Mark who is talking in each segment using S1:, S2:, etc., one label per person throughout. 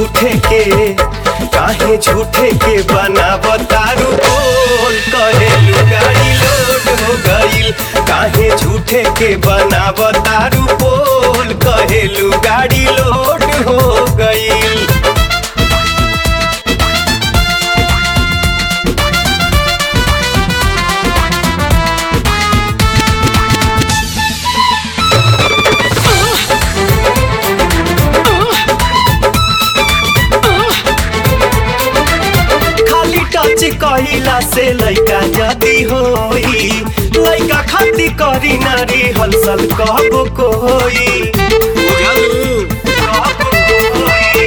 S1: झूठे के काहे झूठे के बनावतारू बोल कहेलू गाड़ी लोड हो गईल काहे झूठे के बनावतारू बोल कहेलू गाड़ी लोड हो गईल खाली टच कहिला से लइका जदी होई लइका खाती करी नारी हलसल कहबो कोई बुझलू कहबो कोई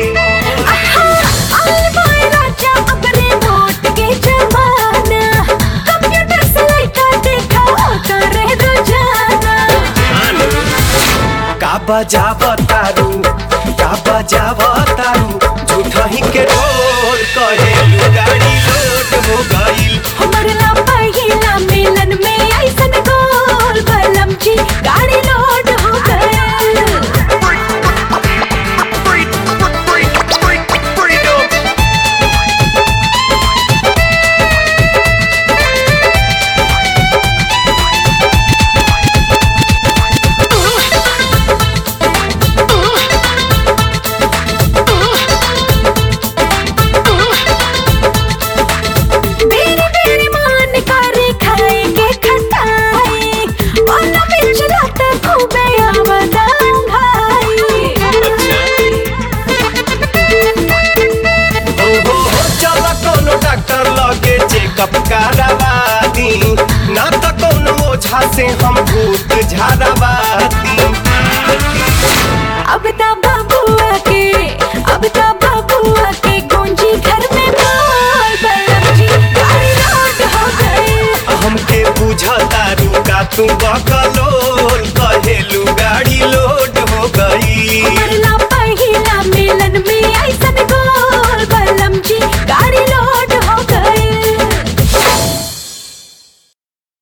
S1: का बजावतारू का बजावतारू झूठही के ढोल कहेलू गाड़ी लोड हो गईल
S2: गाड़ी लोड हो गए बेरी बेरी मान करे खाए के खटाई वाला बिच रात खूबे आवदां भाई
S1: हो हो हो चल कोनो डॉक्टर लगे चेकअप करावानी ना त कोनो ओझा से हम भूत झाड़ावा